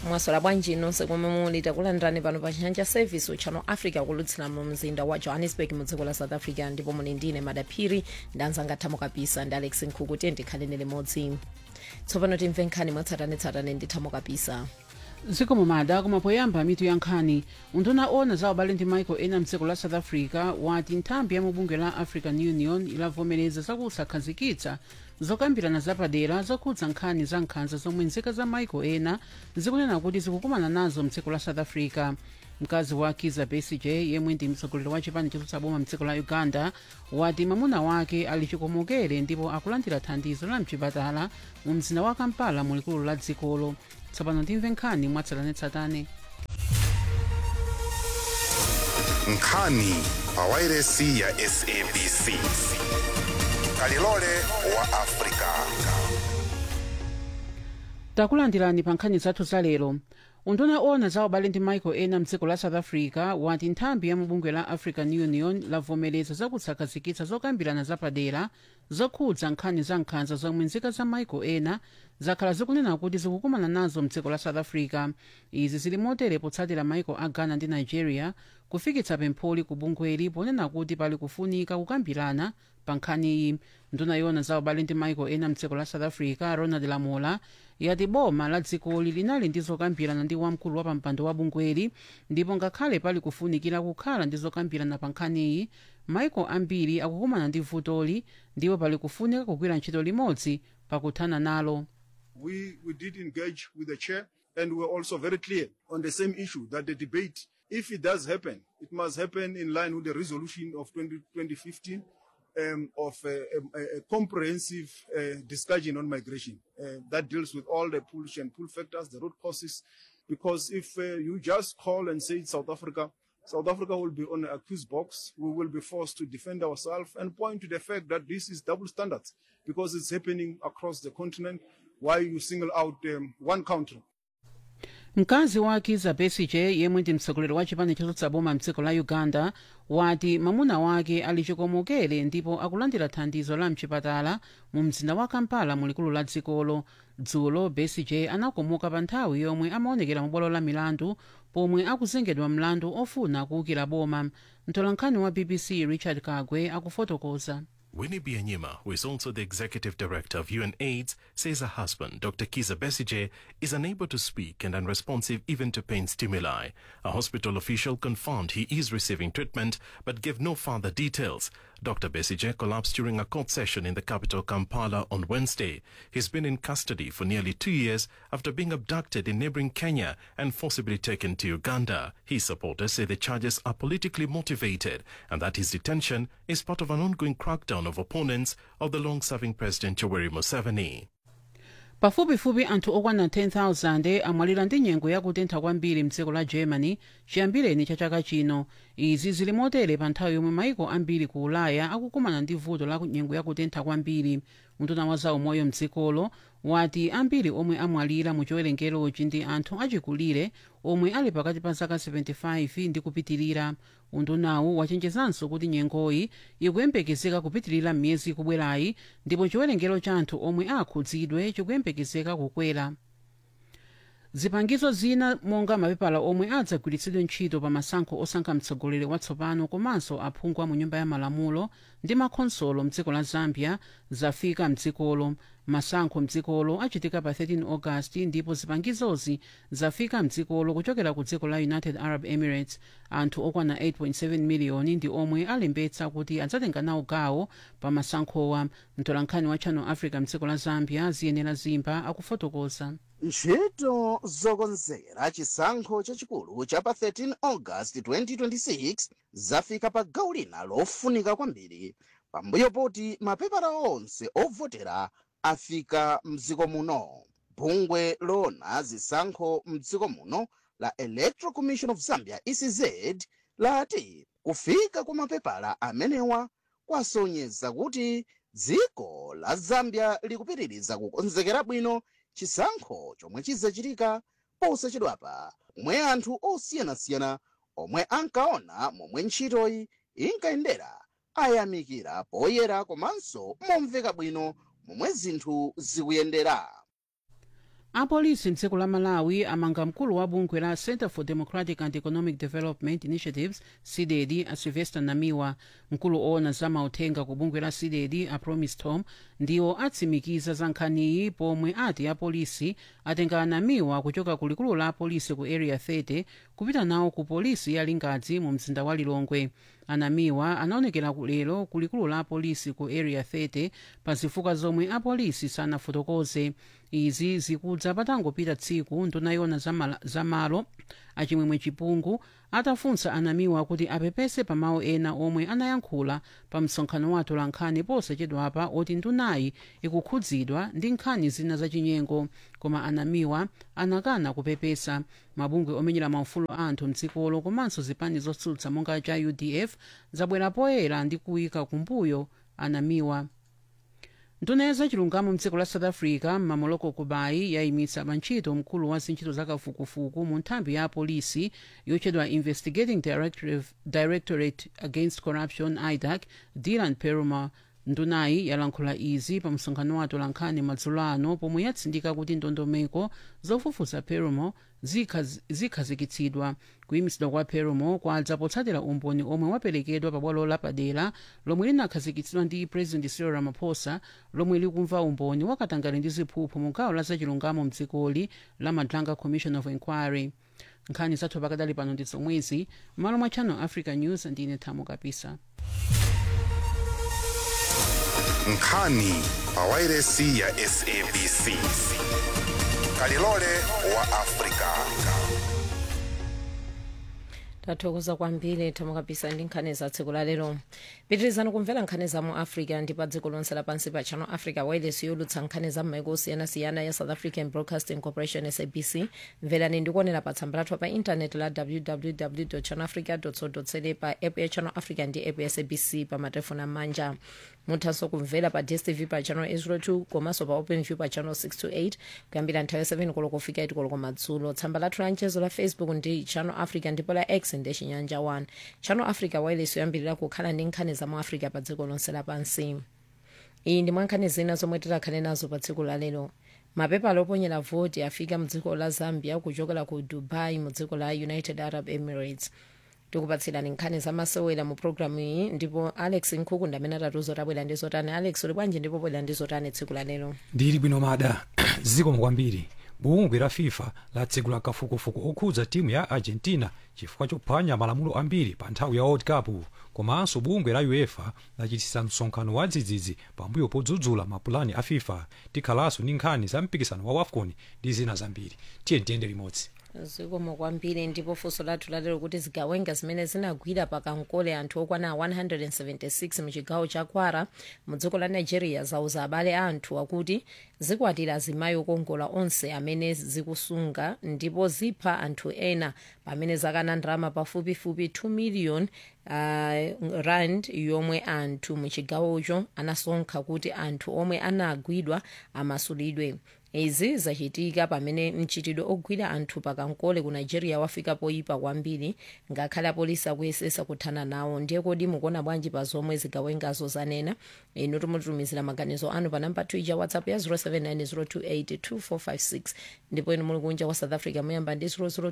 mwaswera bwanji nonse komwe muli takulandirani pano pa chanja service uchano africa kulutsira mu mzinda wa johannesburg mu dziko la south africa ndipo muli ndine madaphiri ndanzanga thamo kapisa ndi alex nkhuku tiye ndikhalene limodzi tsopano timve nkhani mwatsatanetsatane ndi thamo kapisa dziko mumada koma poyamba mitu ya nkhani unduna ona za ubale ndi maiko ena mdziko la south africa wati nthambi ya mubungwe la african union ilavomereza zakusakhazikitsa zokambirana zapadera zokhudza nkhani za nkhanza zomwe nzika za maiko ena zikunena kuti zikukumana nazo mdziko la south africa mkazi wa kiza besigye yemwe ndi mtsogoleri wa chipani chotsutsa boma mdziko la uganda wati mwamuna wake ali chikomokere ndipo akulandira thandizo la mchipatala mu mzinda wa kampala mu likulu la dzikolo tsopano timve nkhani mwatsatanetsatane nkhani pawairesi ya sabc kalilole wa afrika takulandirani pa nkhani zathu za lero unduna ona za ubale ndi maiko ena mdziko la south africa wati nthambi ya mubungwe la african union lavomereza zakusakhazikitsa zokambirana zapadera zokhudza nkhani za nkhanza zomwe nzika za maiko ena zakhala zikunena kuti zikukumana nazo mdziko la south africa izi zili motere potsatira maiko a ghana ndi nigeria kufikitsa pempholi ku bungweli ponena kuti pali kufunika kukambirana pa nkhaniyi nduna yona za ubale ndi maiko ena mdziko la south africa ronald lamola yati boma la dzikoli linali ndi zokambirana ndi wamkulu wa pampando wa bungweli ndipo ngakhale pali kufunikira kukhala ndi zokambirana pa nkhaniyi maiko ambiri akukumana ndi vutoli ndipo pali kufunika kugwira ntchito limodzi pakuthana nalo we, we did engage with the chair and we were also very clear on the same issue that the debate, if it does happen, it must happen in line with the resolution of 20, 2015 um, of a, a, a comprehensive uh, discussion on migration uh, that deals with all the push and pull factors, the root causes. Because if uh, you just call and say it's South Africa, South Africa will be on an accused box. We will be forced to defend ourselves and point to the fact that this is double standards because it's happening across the continent. Why you single out um, one country? mkazi wa kiza besigye yemwe ndi mtsogoleri wa chipani chotsutsa boma mdziko la uganda wati mwamuna wake ali chikomokere ndipo akulandira thandizo la mchipatala mu mzinda wa kampala mu likulu la dzikolo dzulo besigye anakomoka pa nthawi yomwe amaonekera mu bwalo la milandu pomwe akuzengedwa mlandu ofuna kuwukira boma mtolankhani wa bbc richard kagwe akufotokoza Winnie Byanyima, who is also the executive director of UNAIDS, says her husband, Dr. Kiza Besige, is unable to speak and unresponsive even to pain stimuli. A hospital official confirmed he is receiving treatment but gave no further details. Dr. Besige collapsed during a court session in the capital Kampala on Wednesday. He's been in custody for nearly two years after being abducted in neighboring Kenya and forcibly taken to Uganda. His supporters say the charges are politically motivated and that his detention is part of an ongoing crackdown of opponents of the long-serving President Yoweri Museveni. pafupifupi anthu okwana 10,000 amwalira ndi nyengo yakutentha kwambiri mdziko la germany chiyambireni cha chaka chino izi zili motere pa nthawi yomwe maiko ambiri ku ulaya akukumana ndi vuto la nyengo yakutentha kwambiri mtuna wa zaumoyo mdzikolo wati ambiri omwe amwalira mu chiwerengerochi ndi anthu achikulire omwe ali pakati pa zaka 75 ndi kupitirira undunawu wachenjezanso kuti nyengoyi ikuyembekezeka kupitirira m'miyezi ikubwerayi ndipo chiwerengero cha anthu omwe akhudzidwe chikuyembekezeka kukwera zipangizo zina monga mapepala omwe adzagwiritsidwe ntchito pa masankho osankha mtsogoleri watsopano komanso aphungu a mu nyumba ya malamulo ndi makhonsolo mdziko la zambia zafika mdzikolo masankho mdzikolo achitika pa 13 august ndipo zipangizozi zafika mdzikolo kuchokera ku dziko la united arab emirates anthu okwana 8.7 miliyoni ndi omwe alembetsa kuti adzatenga nawo gawo pa masankhowa mtolankhani wa channel africa mdziko la zambia ziyenera zimba akufotokoza ntchito zokonzera chisankho chachikulu cha pa 13 august 2026 zafika pa gawo lina lofunika kwambiri pambuyo poti mapepala onse ovotera afika mdziko muno bungwe lona zisankho mdziko muno la electoral commission of zambia ecz lati kufika kwa mapepala amenewa kwasonyeza kuti dziko la zambia likupitiriza kukonzekera bwino chisankho chomwe chizachitika posachedwapa omwe anthu osiyanasiyana omwe ankaona momwe ntchitoyi inkayendera ayamikira poyera komanso momveka bwino momwe zinthu zikuyendera apolisi mdziko la malawi amanga mkulu wa bungwe la center for democratic and economic development initiatives cded a sylvester namiwa mkulu owona za mauthenga ku bungwe la cded a promise tom ndiwo atsimikiza za nkhaniyi pomwe ati apolisi atenga anamiwa kuchoka ku likulu la apolisi ku area 30 kupita nawo ku polisi ya lingadzi mu mzinda wa lilongwe anamiwa anaonekera lero ku likulu la apolisi ku area 30 pa zifukwa zomwe apolisi sanafotokoze izi zikudza patangopita tsiku nduna yona za malo achimwemwe chipungu atafunsa anamiwa kuti apepese pa mawu ena omwe anayankhula pa msonkhano wa atolankhani posachedwapa oti ndunayi ikukhudzidwa ndi nkhani zina zachinyengo koma anamiwa anakana kupepesa mabungwe omenyera maufulu a anthu mdzikolo komanso zipani zotsutsa monga cha udf zabwera poyera ndi kuyika kumbuyo anamiwa nduna ya zachilungamo mdziko la south africa mamoloko kubayi yayimitsa pantchito mkulu wa zintchito zakafukufuku mu nthambi ya apolisi yotchedwa investigating directorate, directorate against corruption idac dylan peruma ndunayi yalankhula izi pa msonkhano wa atolankhani madzulo ano pomwe yatsindika kuti ndondomeko zofufuza perumo zikhazikitsidwa kuyimitsidwa kwa perumo kwadza potsatira umboni omwe waperekedwa pa bwalo lapadera lomwe linakhazikitsidwa ndi president cyril ramaphosa lomwe likumva umboni wakatangale ndi ziphuphu mu gawo la zachilungamo mdzikoli la madlanga commission of inquiry nkhani zathu pakadali pano ndi zomwezi m'malo mwa channel africa news ndine thamo kapisa nkhani pawairesi ya sabc kalilole wa afrika tathokoza kwambiri thamo kapisa ndi nkhani za tsiku la lero pitirizani kumvera nkhani za mu africa ndi pa dziko lonse lapansi pa channel africa wireless yolutsa nkhani za m'maiko osiyanasiyana ya south african broadcasting corporation sabc mverani ndikuonera pa tsamba lathu pa intaneti la www channelafrica co za pa app ya channel africa ndi app ya sabc pa matelefoni amanja muthanso kumvera pa dstv pa channel 802 komanso pa openview pa channel 628 kuyambira nthawi ya 7 koloko kufika 8 koloko madzulo tsamba lathu la mchezo la facebook ndi channel africa ndipo la x ndi chinyanja 1 channel africa wireless yoyambirira kukhala ndi nkhani za mu africa pa dziko lonse lapansi iyi ndi mwankhani zina zomwe tikhale nazo pa tsiku la lero mapepala oponyera voti afika mdziko la zambia kuchokera ku dubai mu dziko la united arab emirates tikupatsirani nkhani zamasewera mu programu iyi ndipo alex nkhuku ndi amene atatiuza tabwera ndi zotani alex uli bwanji ndipo bwera ndi zotani tsiku la lero ndili bwino mada zikomo kwambiri bungwe la fifa latsegula kafukufuku okhudza timu ya argentina chifukwa chophwanya malamulo ambiri pa nthawi ya world cup komanso bungwe la uefa lachititsa msonkhano wa dzidzidzi pambuyo podzudzula mapulani a fifa tikhalanso ndi nkhani za mpikisano wa wafcon ndi zina zambiri tiye tiyende limodzi zikomo kwambiri ndipo funso lathu lalero kuti zigawenga zimene zinagwira pakankole anthu okwana 176 muchigawo cha kwara mu dziko la nigeria zauza abale a anthu akuti zikwatira azimayi okongola onse amene zikusunga ndipo zipha anthu ena pamene zakana ndalama pafupifupi 2 million uh, rand yomwe anthu muchigawocho anasonkha kuti anthu omwe anagwidwa amasulidwe izi zachitika pamene mchitidwe ogwira anthu pakankole ku nigeria wafika poyipa kwambiri ngakhale apolisi akuyesesa kuthana nawo ndiye kodi mukuona bwanji pa zomwe zigawengazo zanena inu timutumizira maganizo anu pa namba twitter whatsapp ya 0790282456 ndipo inu muli kunja kwa south africa muyamba ndi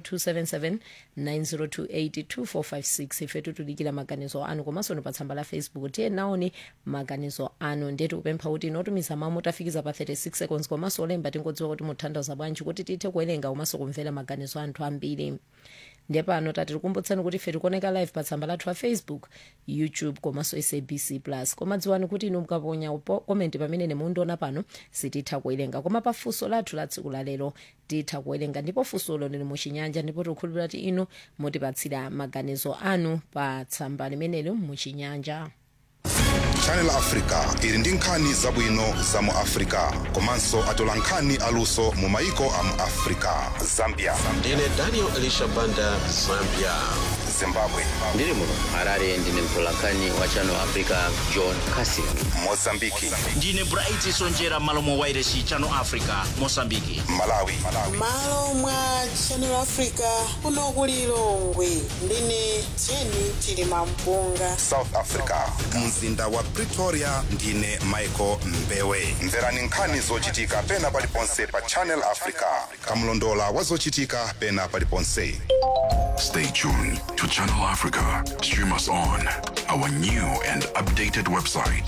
0027790282456 ife titulikira maganizo anu komanso ni pa tsamba la facebook tiye naoni maganizo anu ndiye tikupempha kuti inotumiza mawu motafikiza pa 36 seconds komanso olemba tingodziwa kuti muthandaza bwanji kuti tithe kuwerenga komanso kumvera maganizo anthu ambiri ndiye pano tatikukumbutsani kuti ife tikuoneka live pa tsamba lathu la facebook youtube komanso sabc plus koma dziwani kuti inu mukaponya komenti pamene mundiona pano sititha kuwerenga koma pa funso lathu la tsiku lalero titha kuwerenga ndipo funsolo lili muchinyanja ndipo tikukhulupirira kuti inu mutipatsira maganizo anu pa tsamba limenelo muchinyanja channel africa ili ndi nkhani zabwino za mu africa komanso atola nkhani aluso mu maiko a mu africa zambia ndine daniel elisha banda zambia zimbabwe ndiri muno harare ndine mtolankhani wa channel africa john casin mozambiki ndine bright sonjera malo mwa wairesi channel africa mosambiki malawi malo mwa channel africa kuno ku lilongwe ndine jeni chilima mpunga south africa mzinda wa pretoria ndine michael mbewe mverani nkhani zochitika pena paliponse pa channel africa kamlondola wa zochitika pena paliponse Stay tuned to Channel Africa. Stream us on our new and updated website,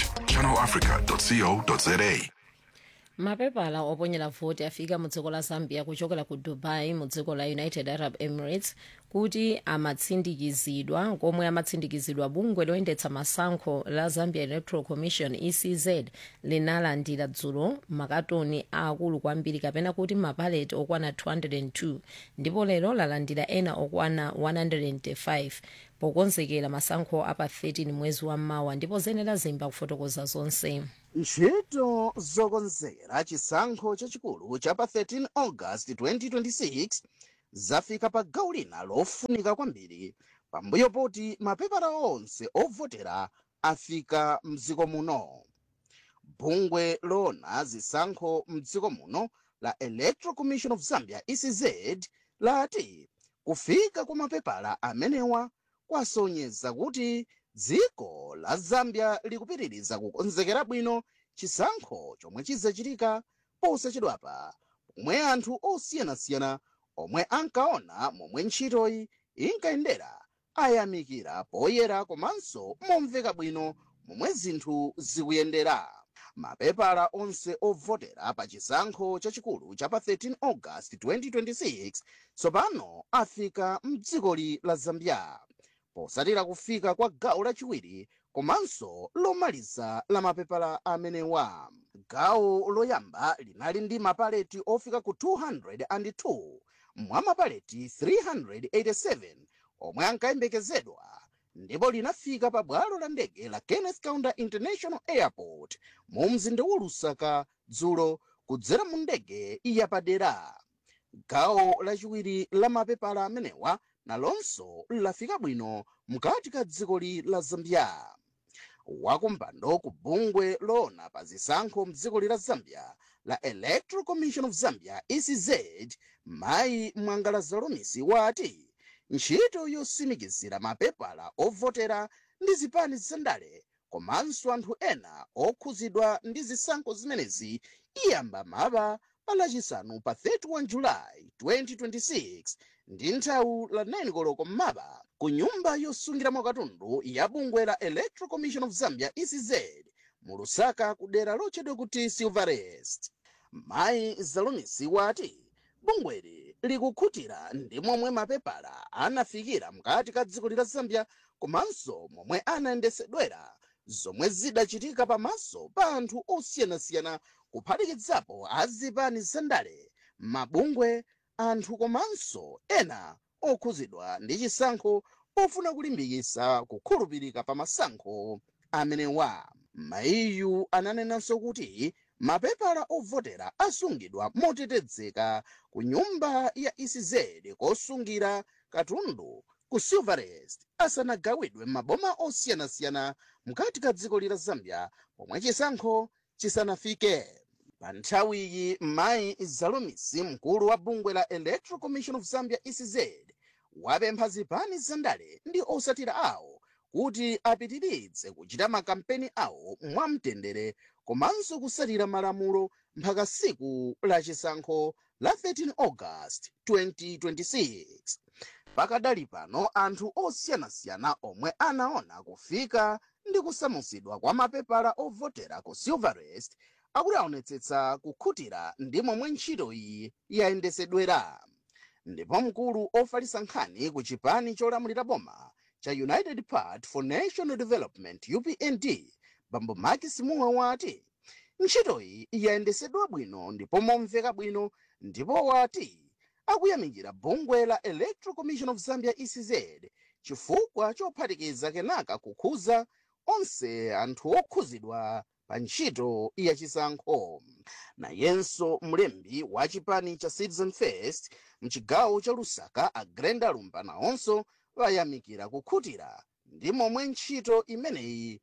channelafrica.co.za. mapepala oponyera voti afika mu dziko la zambia kuchokera ku dubai mu dziko la united arab emirates kuti amatsindikizidwa komwe amatsindikizidwa bungwe loyendetsa masankho la zambia electoral commission ecz linalandira dzulo makatoni aakulu kwambiri kapena kuti mapaleti okwana 202 ndipo lero lalandira ena okwana 105 pokonzekera masankho apa 13 mwezi wa mawa ndipo zenera zimba kufotokoza zonse ntchito zokonzera chisankho chachikulu cha pa 13 august 2026 zafika pa gawo lina lofunika kwambiri pambuyo poti mapepala onse ovotera afika mdziko muno bungwe loona zisankho mdziko muno la electoral commission of zambia ecz lati kufika kwa mapepala amenewa kwasonyeza kuti dziko la zambia likupitiriza kukonzekera bwino chisankho chomwe chizachitika posachedwapa pomwe anthu osiyanasiyana omwe ankaona momwe ntchitoyi inkayendera ayamikira poyera komanso momveka bwino momwe zinthu zikuyendera mapepala onse ovotera pa chisankho chachikulu cha pa 13 august 2026 tsopano afika mdzikoli la zambia posatira kufika kwa gawo lachiwiri komanso lomaliza la mapepala amenewa gawo loyamba linali ndi mapaleti ofika ku 202 mwa mapaleti 387 omwe ankayembekezedwa ndipo linafika pa bwalo la ndege la kenneth kaunda international airport mu mzinda wa lusaka dzulo kudzera mu ndege yapadera gawo lachiwiri la mapepala amenewa nalonso lafika bwino mkati ka dzikoli la zambia wakumpando ku bungwe loona pa zisankho mdzikoli la zambia la electoral commission of zambia ecz mayi mwangalaza lomisi wati ntchito yosimikizira mapepala ovotera ndi zipani zandale komanso anthu ena okhuzidwa ndi zisankho zimenezi iyamba maba pa lachisanu pa 31 julayi 2026 ndi nthawi la 9 koloko m'maba ku nyumba yosungiramo katundu ya bungwe la electoral commission of zambia ecz mu lusaka ku dera lotchedwa kuti silverest mayi zalumisi wati bungweli likukhutira ndi momwe mapepala anafikira mkati ka dziko la zambia komanso momwe anayendesedwera zomwe zidachitika pamaso pa anthu osiyanasiyana kuphatikizapo azipani zandale mabungwe anthu komanso ena okhuzidwa ndi chisankho pofuna kulimbikitsa kukhulupirika pa masankho amenewa mayiyu ananenanso kuti mapepala ovotera asungidwa motetezeka ku nyumba ya ecz kosungira katundu ku silverest asanagawidwe maboma osiyanasiyana mkati ka dziko la zambia pomwe chisankho chisanafike pa nthawiyi mayi zalumisi mkulu wa bungwe la electoral commission of zambia ecz wapempha zipani zandale ndi osatira awo kuti apitirize kuchita makampeni awo mwamtendere komanso kusatira malamulo mpaka siku la chisankho la 13 august 2026 pakadali pano anthu osiyanasiyana omwe anaona kufika ndi kusamutsidwa kwa mapepala ovotera ku silverest akuti aonetsetsa kukhutira ndi momwe ntchito iyi yayendesedwera ndipo mkulu ofalitsa nkhani ku chipani cholamulira boma cha united party for national development upnd bambo maki simuwa wati ntchitoyi yayendesedwa bwino ndipo momveka bwino ndipo wati akuyamikira bungwe la electoral commission of zambia ecz chifukwa chophatikiza kenaka kukhuza onse anthu okhuzidwa pa ntchito ya chisankho nayenso mlembi wa chipani cha citizen first mchigawo cha lusaka agrenda lumba nawonso vayamikira kukhutira ndi momwe ntchito imeneyi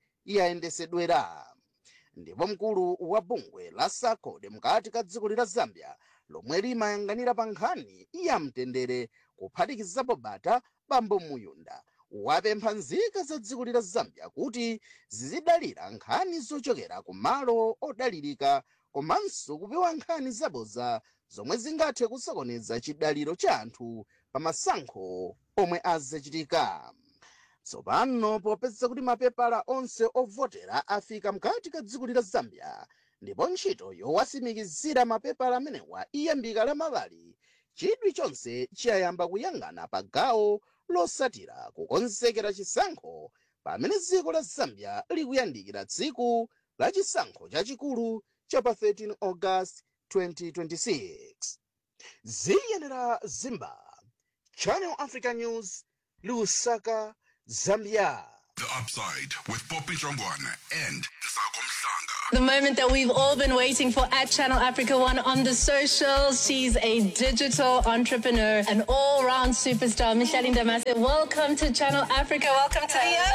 yayendesedwera ndipo mkulu wa bungwe la sacod mkati ka dziko la zambia lomwe limayang'anira pa nkhani ya mtendere kuphatikizapo bata bambo muyunda wapempha nzika za dziko la zambia kuti zizidalira nkhani zochokera ku malo odalirika komanso kupewa nkhani zabodza zomwe zingathe kusokoneza chidaliro cha anthu pa masankho omwe azachitika tsopano popeza kuti mapepala onse ovotera afika mkati ka dziko la zambia ndipo ntchito yowasimikizira mapepala amenewa iyambika lamavali chidwi chonse chiyayamba kuyang'ana pa gawo losatira kukonzekera chisankho pamene dziko la zambia likuyandikira tsiku la chisankho chachikulu cha pa 13 august 2026 ziyenera zimba channel africa news lusaka zambia The Upside with Poppy Jongwana and Sako Mhlanga. The moment that we've all been waiting for at Channel Africa One on the socials. She's a digital entrepreneur, an all round superstar. Michelle Ndamase, welcome to Channel Africa. Welcome to the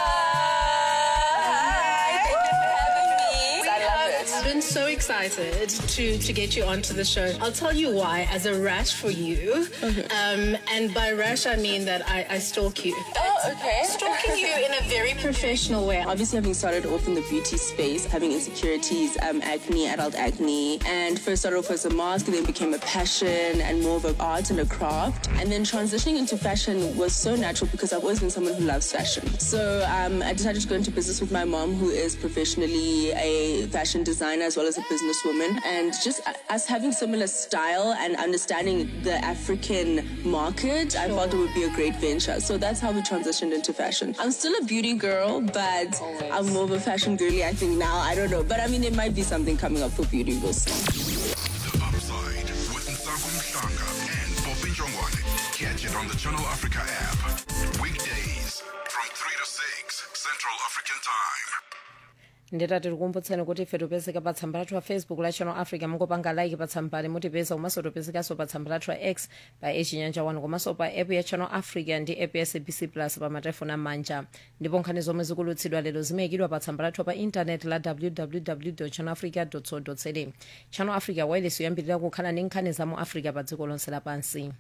I've been so excited to, to get you onto the show. I'll tell you why, as a rash for you. Um, and by rash, I mean that I, I stalk you. Oh, okay. Stalking you in a very professional way. Obviously, having started off in the beauty space, having insecurities, um, acne, adult acne, and first started off as a mask, and then became a passion and more of an art and a craft. And then transitioning into fashion was so natural because I've always been someone who loves fashion. So um, I decided to go into business with my mom, who is professionally a fashion designer as well as a businesswoman. And just us having similar style and understanding the African market, I felt it would be a great venture. So that's how we transitioned into fashion. I'm still a beauty girl, but I'm more of a fashion girly, I think now. I don't know. But I mean, there might be something coming up for beauty. We'll see. The Upside with Sako Mhlanga and Poppy Jongwana. Catch it on the Channel Africa app. Weekdays from 3 to 6 Central African Time. nditati tikumbutseni kuti ife topezeka pa tsamba lathu la facebook la channel africa mungopanga like pa tsambali mutipeza komanso topezekanso pa tsamba lathu la x pa echinyanja 1 komanso pa app ya channel africa ndi app ya sabc plus pa matelefoni amanja ndipo nkhani zomwe zikulutsidwa lero zimayikidwa pa tsamba lathu pa intaneti la www channel africa co za channel africa wireless yoyambirira kukhala ndi nkhani za mu africa pa dziko lonse lapansi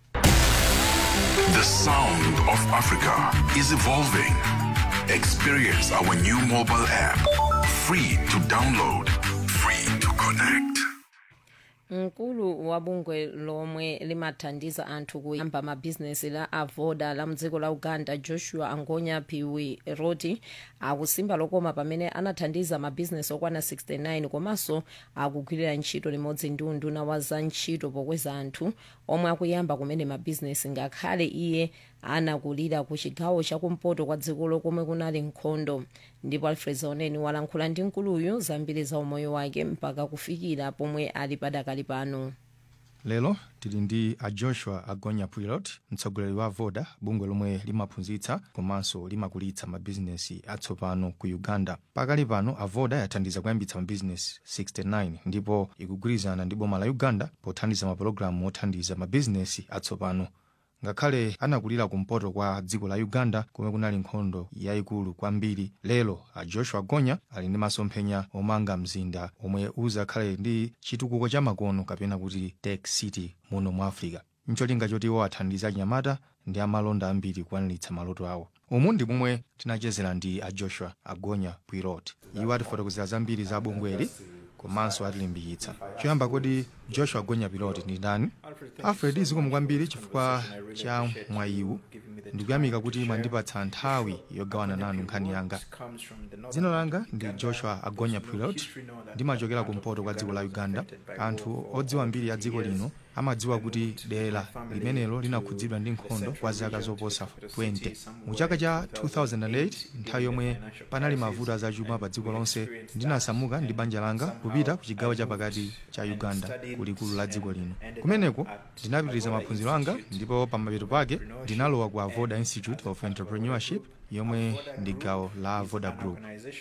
The sound of Africa is evolving. Experience our new mobile app. Free to download, free to connect. mkulu wa bungwe lomwe limathandiza anthu kuyamba mabhizinesi la avoda la mdziko la uganda joshua angonya piwi roti akusimba lokoma pamene anathandiza mabhizinesi okwana 69 komanso akugwirira ntchito limodzi ndi unduna wa za ntchito pokweza anthu omwe akuyamba kumene mabhizinesi ngakhale iye anakulira ku chigawo chakumpoto kwa dzikolo komwe kunali nkhondo ndipo alfred zaoneni walankhula ndi mkuluyu zambiri za umoyo wake mpaka kufikira pomwe ali padakali pano lero tili ndi a joshua agonya pilot mtsogoleri wa voda bungwe lomwe limaphunzitsa komanso limakulitsa mabizinesi atsopano ku uganda pakali pano avoda yathandiza kuyambitsa mabizinesi 69 ndipo ikugwirizana ndi boma la uganda pothandiza mapulogalamu othandiza mabizinesi atsopano ngakhale anakulira kumpoto kwa dziko la uganda komwe kunali nkhondo yayikulu kwambiri lero a joshua gonya ali ndi masomphenya omanga mzinda omwe uzakhale ndi chitukuko cha makono kapena kuti tech city muno mu africa ncholinga choti iwo athandize anyamata ndi amalonda ambiri kukwaniritsa maloto awo umu ndi momwe tinachezera ndi a joshua agonya pilot iwo atifotokozera zambiri za bungweli komanso atilimbikitsa choyamba kodi joshua gonya pilot ndi ndani alfred zikomo kwambiri chifukwa cha mwayiwu ndikuyamika kuti mwandipatsa nthawi yogawana nanu nkhani yanga dzina langa ndi joshua agonya pilot ndimachokera kumpoto kwa dziko la uganda anthu odziwa mbiri ya dziko lino amadziwa kuti dera limenelo linakhudzidwa ndi nkhondo kwa zaka zoposa 20 mu chaka cha 2008 nthawi yomwe panali mavuto azachuma pa dziko lonse ndinasamuka ndi banja langa kupita ku chigawo chapakati cha uganda kulikulu la dziko lino kumeneko ndinapitiriza maphunziro anga ndipo pamapeto pake ndinalowa ku avoda institute of entrepreneurship yomwe ndi gawo la avoda group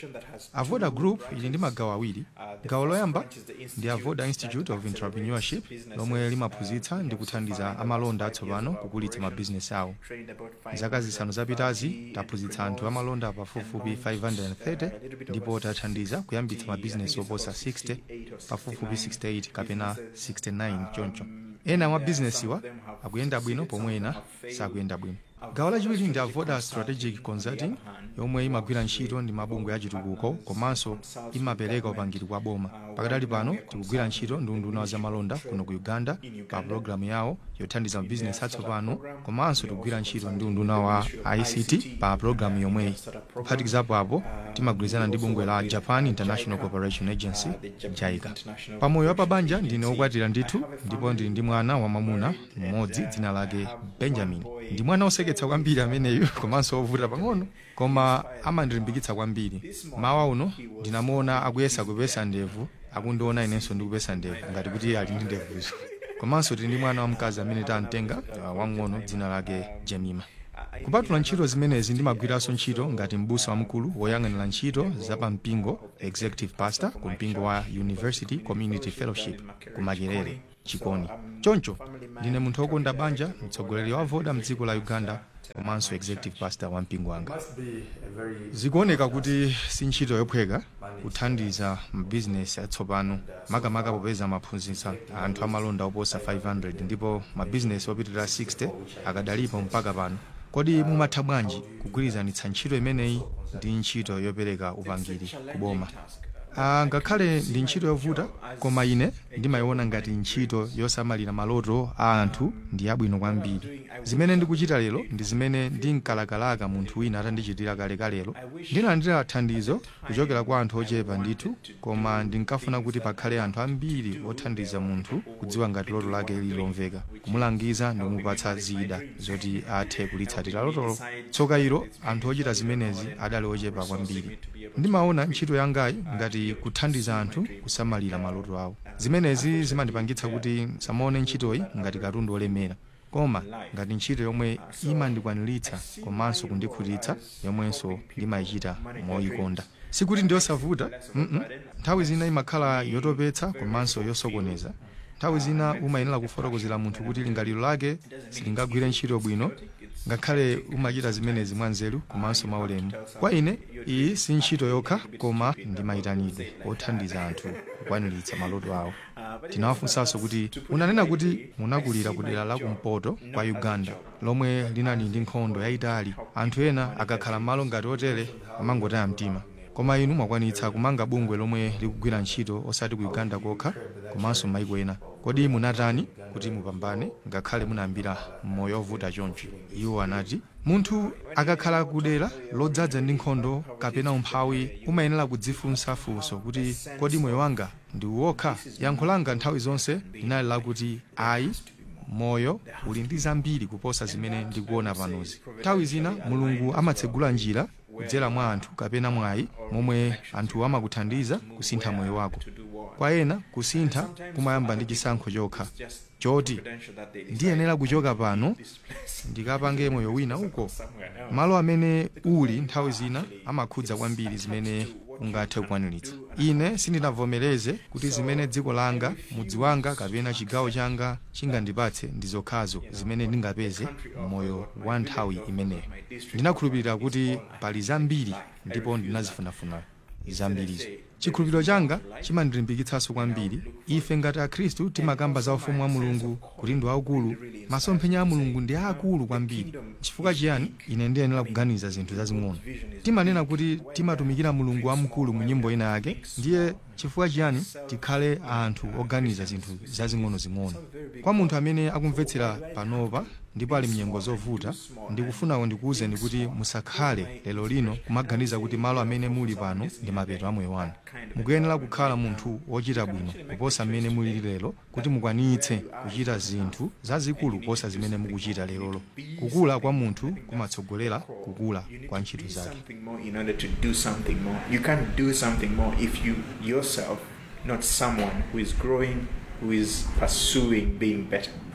avoda group ili ndi magawo awiri gawo loyamba ndi avoda institute of entrepreneurship lomwe limaphunzitsa ndi kuthandiza amalonda atsopano kukulitsa mabizinesi awo zaka zisanu zapitazi taphunzitsa anthu amalonda pafupifupi 530 ndipo tathandiza kuyambitsa mabizinesi oposa 60 pafupifupi 68 kapena 69 choncho ena mwa bizinesiwa akuyenda bwino pomwe ena sakuyenda bwino gawo lachiwiri ndi avoda strategic consulting yomwe imagwira ntchito ndi mabungwe achitukuko komanso imapereka upangiri kwa boma pakadali pano tikugwira ntchito ndi unduna wa zamalonda kuno ku uganda pa pologalamu yawo yothandiza mabizinesi atsopano komanso tikugwira ntchito ndi unduna wa ict pa pologalamu yomweyi kuphatikizapo apo timagwirizana ndi bungwe la japan international cooperation agency jaica pamoyo wa pabanja ndine wokwatira ndithu ndipo ndili ndi mwana wamwamuna mmodzi dzina lake benjamin ndi mwana oseketsa kwambiri ameneyu komanso ovuta pang'ono koma amandilimbikitsa kwambiri mawa uno ndinamuona akuyesa kupesa ndevu akundiona inenso ndikupesa ndevu ngati kuti ali ndi ndevuzo komanso tili ndi mwana wamkazi amene tamtenga uh, wang'ono dzina lake jemima kupatula ntchito zimenezi ndimagwiranso ntchito ngati m'busa wamkulu woyang'anira ntchito zapampingo executive pastor ku mpingo wa university community fellowship ku makerere chikoni choncho ndine munthu wokonda banja mtsogoleri wa voda mdziko la uganda komanso executive pastor wa mpingo wanga zikuoneka kuti si ntchito yophweka kuthandiza mabizinesi atsopano makamaka popeza amaphunzitsa anthu amalonda oposa 500 ndipo mabizinesi opitirira 60 akadalipo mpaka pano kodi mumatha bwanji kugwirizanitsa ntchito imeneyi ndi ntchito yopereka upangiri kuboma Ah, ngakhale ndi ntchito yovuta koma ine ndimayiona ngati ntchito yosamalira maloto a anthu ndi yabwino kwambiri zimene ndikuchita lero ndi zimene ndinkalakalaka munthu wina atandichitira kalekalelo ndinalandira thandizo kuchokera kwa anthu ochepa ndithu koma ndinkafuna kuti pakhale anthu ambiri othandiza munthu kudziwa ngati loto lake lilomveka kumulangiza ndi kumupatsa zida zoti athe kulitsatira lotolo tsoka ilo anthu ochita zimenezi adali ochepa kwambiri ndimaona ntchito yangayi ngati kuthandiza anthu kusamalira maloto awo zimenezi zimandipangitsa kuti samaone ntchitoyi ngati katundu olemera koma ngati ntchito yomwe imandikwaniritsa komanso kundikhutitsa yomwenso ndimayichita moyikonda sikuti ndiyosavuta mm -mm. nthawi zina imakhala yotopetsa komanso yosokoneza nthawi zina umayenera kufotokozera munthu kuti lingaliro lake silingagwire ntchito bwino ngakhale umachita zimenezi mwanzeru komanso maulemu kwa ine iyi si ntchito yokha koma ndi mayitanidwe othandiza anthu kukwaniritsa maloto awo tinawafunsanso kuti unanena kuti munakulira ku dera la kumpoto kwa uganda lomwe linali ndi nkhondo yayitali anthu ena akakhala malo ngati otere amangotaya mtima koma inu mwakwanitsa kumanga bungwe lomwe likugwira ntchito osati ku uganda kokha komanso maiko ena kodi munatani kuti mupambane ngakhale munayambira moyo ovuta choncho iwo anati munthu akakhala kudera lodzaza ndi nkhondo kapena umphawi umayenera kudzifunsa funso kuti kodi moyo wanga ndi wokha yankho langa nthawi zonse linali lakuti ayi moyo uli ndi zambiri kuposa zimene ndikuona panozi nthawi zina mulungu amatsegula njira kudzera mwa anthu kapena mwayi momwe anthu amakuthandiza kusintha moyo wako kwa ena kusintha kumayamba ndi chisankho chokha choti ndiyenera kuchoka pano ndikapange moyo wina uko malo amene uli nthawi zina amakhudza kwambiri zimene ungathe kukwaniritsa ine sindinavomereze kuti zimene dziko langa mudzi wanga kapena chigawo changa chingandipatse ndi zokhazo zimene ndingapeze moyo wa nthawi imeneyo ndinakhulupirira kuti pali zambiri ndipo ndinazifunafuna zambirizo chikhulupiriro changa chimandilimbikitsanso kwambiri ife ngati akhristu timakamba za ufumu wa mulungu kuti ndi waukulu masomphenya a mulungu ndi aakulu kwambiri chifukwa chiyani ine ndiyenera kuganiza zinthu zazing'ono timanena kuti timatumikira mulungu wamkulu mu nyimbo ina yake ndiye chifukwa chiyani tikhale anthu oganiza zinthu zazing'onozing'ono kwa munthu amene akumvetsera panopa ndipo ali mnyengo zovuta ndikufunawo ndikuwuzeni kuti musakhale lero lino kumaganiza kuti malo amene muli pano ndi mapeto a moyo wanu mukuyenera kukhala munthu wochita bwino kuposa mmene muli lero kuti mukwanitse kuchita zinthu zazikulu kuposa zimene mukuchita lerolo kukula kwa munthu kumatsogolera kukula kwa ntchito zake something more in order to do something more. You can't do something more if you yourself, not someone who is growing, who is pursuing being better.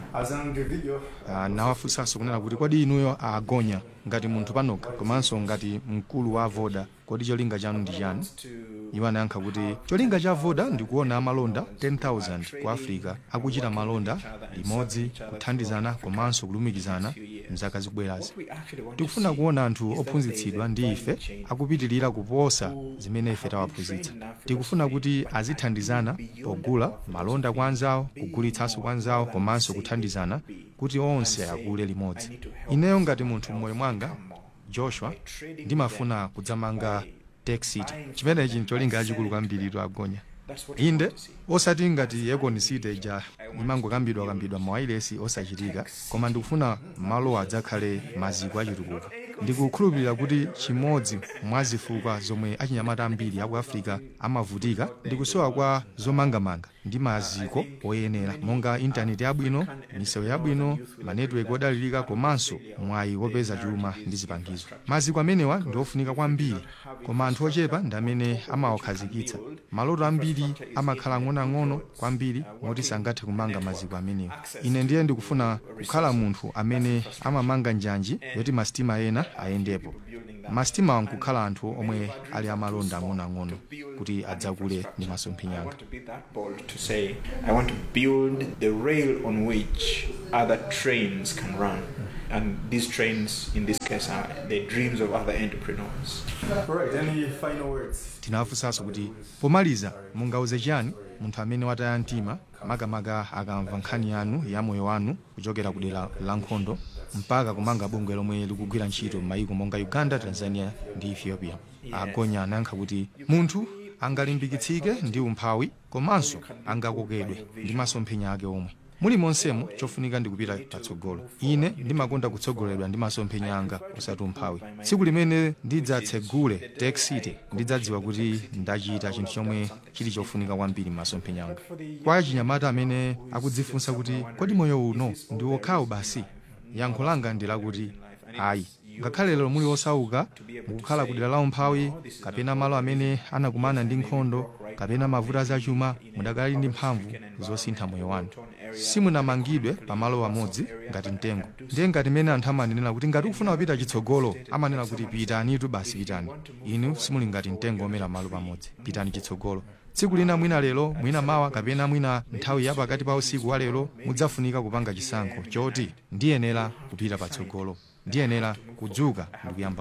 Ah, nawafunsanso kunena kuti kodi inuyo agonya ngati munthu panoka komanso ngati mkulu wa voda kodi cholinga chanu ndi chani iwo anayankha kuti cholinga cha voda ndikuona amalonda 10000 ku africa akuchita malonda limodzi kuthandizana komanso kulumikizana mzaka zikubwerazi tikufuna kuona anthu ophunzitsidwa ndi ife akupitirira kuposa zimene ife tawaphunzitsa tikufuna kuti azithandizana pogula malonda kwa anzawo kugulitsanso kwa anzawo komanso kuthandizana kuti onse akule limodzi ineyo ngati munthu mmoyo mwanga joshua ndimafuna kudzamanga tech city chimenechi ncholinga chachikulu kwambiri agonya inde osati ngati yekoni city ija imangokambidwa kambidwa mawailesi osachitika koma ndikufuna malo adzakhale maziko achitukuko ndikukhulupirira kuti chimodzi mwa zifukwa zomwe achinyamata ambiri aku africa amavutika ndikusowa kwa zomangamanga ndi maziko oyenera monga intaneti yabwino misewu yabwino manetiweki odalirika komanso mwayi wopeza chuma ndi zipangizo maziko amenewa ndi ofunika kwambiri koma anthu ochepa ndi amene amawakhazikitsa maloto ambiri amakhala ang'onoang'ono kwambiri moti sangathe kumanga maziko amenewa ine ndiye ndikufuna kukhala munthu amene amamanga njanji yoti masitima ena ayendepo masitima nkukhala anthu omwe ali amalonda ang'onoang'ono kuti adzakule ndi masomphenya anga bold to say, I want to build the rail on which other trains can run. And these trains, in this case, are the dreams of other entrepreneurs. Alright, any final words? tinawafunsanso kuti pomaliza mungauze chani munthu amene wataya mtima makamaka akamva nkhani yanu ya moyo wanu kuchokera ku dera la nkhondo mpaka kumanga bungwe lomwe likugwira ntchito m'mayiko monga uganda tanzania ndi ethiopia agonya anayankha kuti munthu angalimbikitsike ndi umphawi komanso angakokedwe ndi masomphenya ake omwe muli monsemo chofunika ndi kupita patsogolo ine ndimakonda kutsogoleredwa ndi masomphenya anga osati umphawi tsiku limene ndidzatsegule tech city ndidzadziwa kuti ndachita chinthu chomwe chili chofunika kwambiri m'masomphenya anga kwa achinyamata amene akudzifunsa kuti kodi moyo uno ndi wokhawo basi yankho langa ndi lakuti ayi ngakhale lero muli osauka mukukhala ku dera la umphawi kapena malo amene anakumana ndi nkhondo kapena mavuto azachuma mudakali ndi mphamvu zosintha moyo wanu simunamangidwe pamalo amodzi ngati mtengo ndiye ngati mene anthu amanenera kuti ngati ukufuna kupita chitsogolo amanena kuti pitanitu basi pitani inu simuli ngati mtengo omera malo pamodzi pitani chitsogolo tsiku lina mwina lero mwina mawa kapena mwina nthawi ya pakati pa usiku wa lero mudzafunika kupanga chisankho choti ndiyenera kupita patsogolo ndiyenera kudzuka ndi kuyamba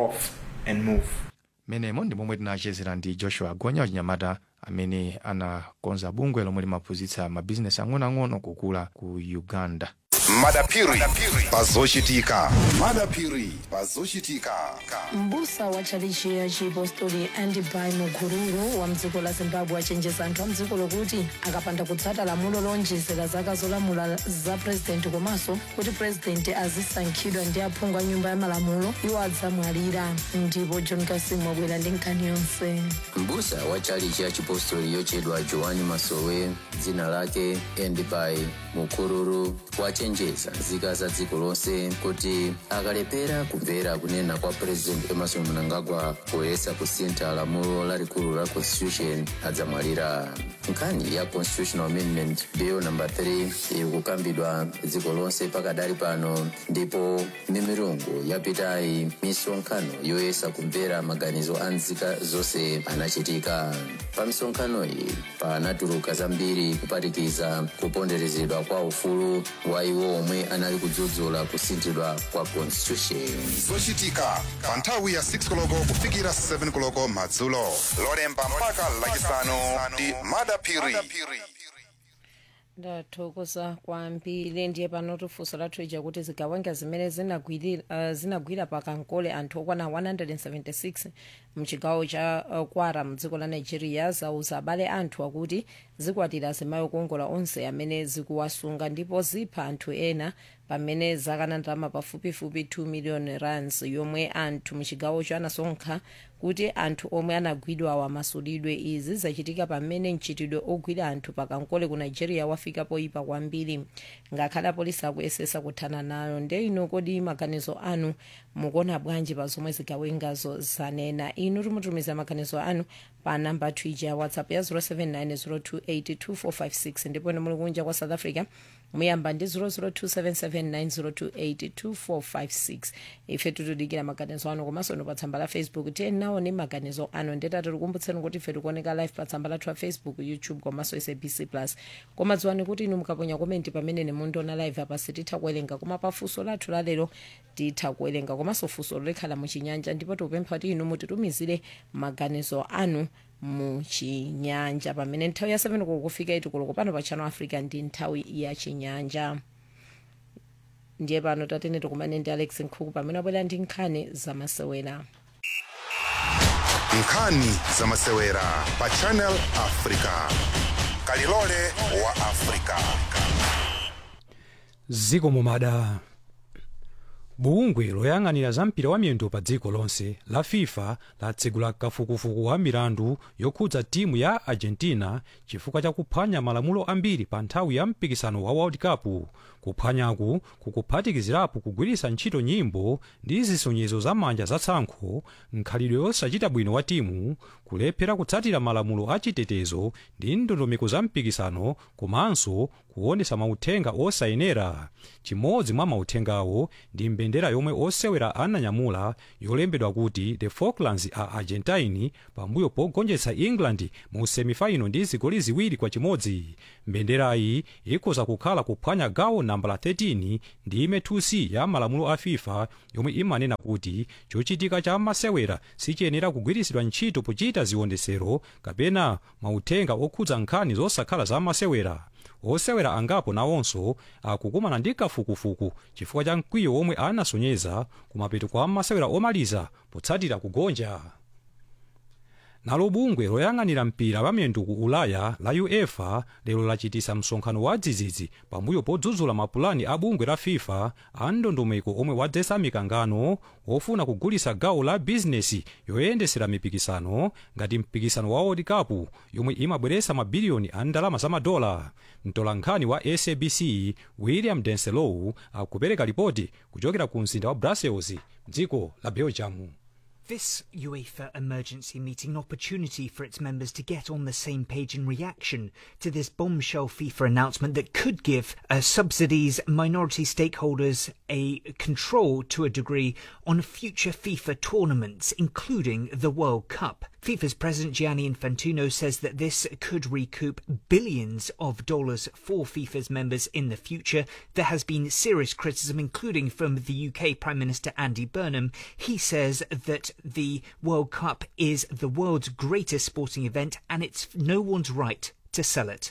kuyenda menemo ndi momwe tinachezera ndi joshua agonya wachinyamata amene anakonza bungwe lomwe limaphunzitsa mabizinesi ang'onoang'ono kukula ku uganda madapiri pazochitika madapiri pazochitika mbusa wa tchalichi ya chipostori andibai mukururu wa mdziko la zimbabwe achenjeza anthu a mdziko lokuti akapanda kutsata lamulo lonjezera zaka zolamula za purezidenti komanso kuti purezidenti azisankhidwa ndi aphungu a nyumba ya malamulo iwo adzamwalira ndipo john kasimu wabwera ndi nkhani yonse mbusa wa tchalichi ya chipostori yochedwa joani masowe dzina lake endibai mukururu wachenjeza nzika za dziko lonse kuti akalepera kumvera kunena kwa purezidenti emerson mnangagwa poyesa kusintha lamulo lalikulu la constitution adzamwalira nkhani ya constitutional amendment bill number 3 iri kukambidwa dziko lonse pakadali pano ndipo mimirungu yapitayi misonkhano yoyesa kumvera maganizo a nzika zonse anachitika pa misonkhano iyi panatuluka zambiri kuphatikiza kuponderezedwa kwa ufulu wa iwo omwe anali kudzudzula kusinthidwa kwa constitution zochitika pa nthawi ya 6 koloko kufikira 7 koloko madzulo lolemba mpaka lachisanu ndi madapiri ndathokoza kwambiri ndiye pano tifunso lathu ija kuti zigawenga zimene zinagwiri- uh, zinagwira pakankole anthu okwana 176 mchigawo cha uh, kwara mdziko la nigeria zauza abale anthu akuti zikwatira azimayi okongola onse amene zikuwasunga ndipo zipha anthu ena pamene zakana ndalama pafupifupi 2 million rands yomwe anthu mchigawocho anasonkha kuti anthu omwe anagwidwa awamasulidwe izi zachitika pamene mchitidwe ogwira anthu pakankole ku nigeria wafika poyipa kwambiri ngakhale apolisi akuyesesa kuthana nayo nde ino kodi maganizo anu mukuona bwanji pa zomwe zigawengazo zanena inu timutumiza maganizo anu pa namba twija ya whatsapp ya 079 028 2456 ndipo ine muli kunja kwa south africa muyamba ndi 0027790282456 ife tikudikira maganizo anu komanso inu pa tsamba la facebook tiyeni nawo ni maganizo anu ndetati tikumbutseni kuti ife tikuoneka live pa tsamba lathu la facebook youtube komanso sabc plus koma dziwani kuti inu mukaponya komenti pamene nemundiona live apa sititha kuwerenga koma pa funso lathu lalero titha kuwerenga komanso funso likhala muchinyanja ndipo tikupempha kuti inu mutitumizire maganizo anu muchinyanja pamene nthawi ya 7 kukufika itikuluko pano pa channel africa ndi nthawi ya chinyanja ndiye pano tatene tikumane ndi alex nkhuku pamene abwera ndi nkhani zamasewera nkhani zamasewera pa channel africa kalilole wa africa ziko mumada bungwe loyang'anira za mpira wa miyendo pa dziko lonse la fifa latsegula kafukufuku wa milandu yokhudza timu ya argentina chifukwa cha kuphwanya malamulo ambiri pa nthawi ya mpikisano wa world cup kuphwanyaku kukuphatikizirapo kugwiritsa ntchito nyimbo ndi zisonyezo za manja zatsankho nkhalidwe yosachita bwino wa timu kulephera kutsatira malamulo achitetezo ndi ndondomeko za mpikisano komanso kuonesa mauthenga osayenera chimodzi mwa mauthengawo ndi mbendera yomwe osewera ananyamula yolembedwa kuti the falklands a argentine pambuyo pogonjetsa england mu semifaino ndi zigoli ziwiri kwa chimodzi mbenderayi ikhoza kukhala kuphwanya gawo nambala 13 ndi ime 2c ya malamulo a fifa yomwe imanena kuti chochitika cha masewera sichiyenera kugwiritsidwa ntchito pochita ziwondesero kapena mauthenga okhudza nkhani zosakhala za masewera osewera angapo nawonso akukumana ndi kafukufuku chifukwa cha mkwiyo womwe anasonyeza kumapeto kwa masewera omaliza potsatira kugonja nalo bungwe loyang'anira mpira wa miyendo ku ulaya la uefa lero lachitisa msonkhano wa dzidzidzi pambuyo podzudzula mapulani a bungwe la fifa a ndondomeko omwe wadzetsa mikangano wofuna kugulitsa gawo la bizinesi yoyendesera mipikisano ngati mpikisano wa world cup yomwe imabweretsa mabiliyoni a ndalama za madola mtolankhani wa sabc william denselow akupereka ripoti kuchokera ku mzinda wa brussels mdziko la belgium This UEFA emergency meeting an opportunity for its members to get on the same page in reaction to this bombshell FIFA announcement that could give uh, subsidies minority stakeholders a control to a degree on future FIFA tournaments, including the World Cup. FIFA's president Gianni Infantino says that this could recoup billions of dollars for FIFA's members in the future. There has been serious criticism, including from the UK Prime Minister Andy Burnham. He says that the World Cup is the world's greatest sporting event and it's no one's right to sell it.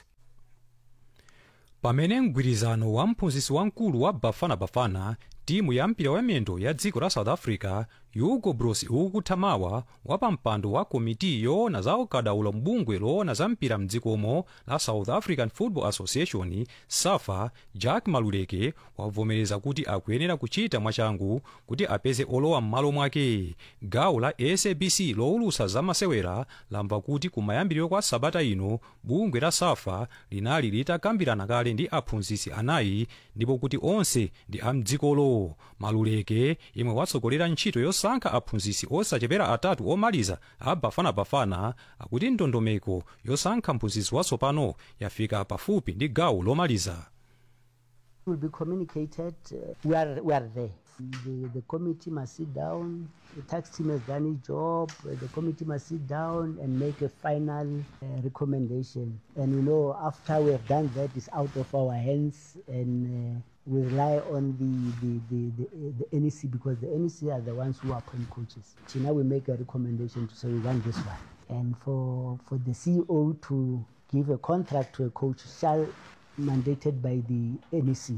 pamene mgwirizano wa mphunzitsi wamkulu wa bafana bafana timu ya mpira wa miyendo ya dziko la south africa hugo broos ukuthamawa wapampando wa komiti yoona za ukadaulo mbungwe loona za mpira mdzikomo la south african football association safa jack maluleke wavomereza kuti akuyenera kuchita mwachangu kuti apeze olowa m'malo mwake gawo la sabc lowulutsa zamasewera lamva kuti kumayambiriro kwa sabata ino bungwe la safa linali litakambirana kale ndi aphunzitsi anayi ndipo kuti onse ndi amdzikolo maluleke yemwe watsogolera ntchito yosankha aphunzitsi osachepera atatu omaliza a bafanabafana akuti ndondomeko yosankha mphunzitsi watsopano yafika pafupi ndi gawo lomaliza will be communicated. Uh, we are we are there. The, the committee must sit down. The tax team has done its job. Uh, the committee must sit down and make a final uh, recommendation. And you know, after we have done that, it's out of our hands, and uh, we rely on the the, the, the the NEC because the NEC are the ones who appoint coaches. So now we make a recommendation to say we want this one, and for for the CEO to give a contract to a coach shall mandated by the NEC.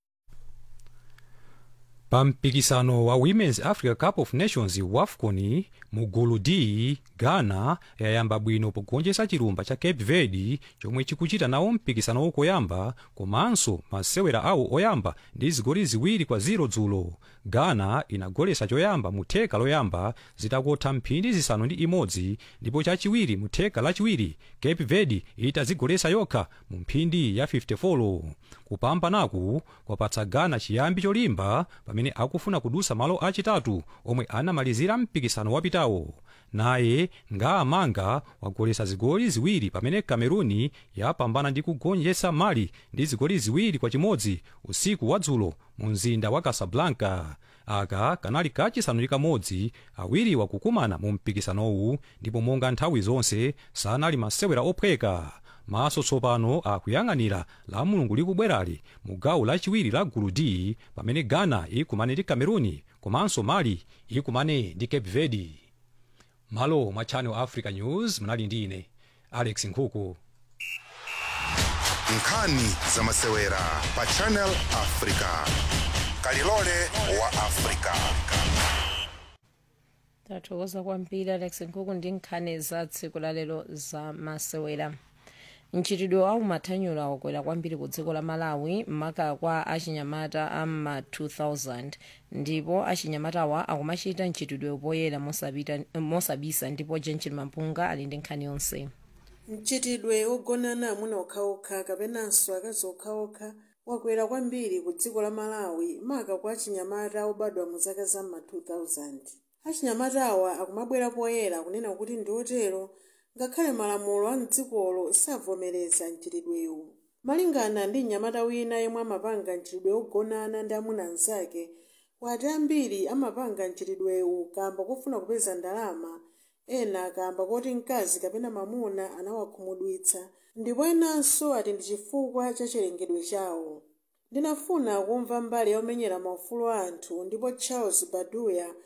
pa mpikisano wa women's africa cup of nations wafcon mu gulu d ghana yayamba bwino pogonjetsa chilumba cha cape verde chomwe chikuchita nawo mpikisano wokoyamba komanso masewera awo oyamba ndi zigoli ziwiri kwa ziro dzulo ghana inagoletsa choyamba mu theka loyamba zitakotha mphindi zisanu ndi imodzi ndipo chachiwiri mu theka lachiwiri cape verde itazigoletsa yokha mu mphindi ya 54 kupambanaku kwapatsa ghana chiyambi cholimba pamene pamene akufuna kudusa malo achitatu omwe anamalizira mpikisano wapitawo naye ngaamanga wagolesa zigoli ziwiri pamene cameruni yapambana ndi kugonjetsa mali ndi zigoli ziwiri kwa chimodzi usiku wadzulo mu mzinda wa casablanca aka kanali kachisanu ndi kamodzi awiri wakukumana mu mpikisanowu ndipo monga nthawi zonse sanali masewera ophweka maso tsopano akuyang'anira la mulungu likubwerali mu gawo lachiwiri la gulu d pamene ghana ikumane ndi cameruni komanso mali ikumane ndi cape verde malo mwa channel africa news munali ndi ine alex nkhuku nkhani za masewera pa channel africa kalilole wa africa tathokoza kwambiri alex nkhuku ndi nkhani za tsiku lalero za masewera mchitidwe wa umathanyula wakwera kwambiri ku dziko la malawi maka kwa achinyamata ama 2000 ndipo achinyamatawa akumachita mchitidwe poyera mosapita- mosabisa ndipo jenchil mampunga ali ndi nkhani yonse mchitidwe wogonana amuna okhaokha kapenanso akazi okhaokha wakwera kwambiri ku dziko la malawi maka kwa achinyamata obadwa mu zaka za ma 2000 achinyamatawa akumabwera poyera kunena kuti ndi otero ngakhale malamulo a mdzikolo savomereza mchitidwewu malingana ndi mnyamata wina yemwe amapanga mchitidwe wogonana ndi amuna anzake wati ambiri amapanga mchitidwewu kamba kofuna kupeza ndalama ena kamba koti mkazi kapena mamuna anawakhumudwitsa ndipo enanso ati ndi chifukwa cha chilengedwe chawo ndinafuna kumva mbali ya omenyera maufulu a anthu ndipo charles baduya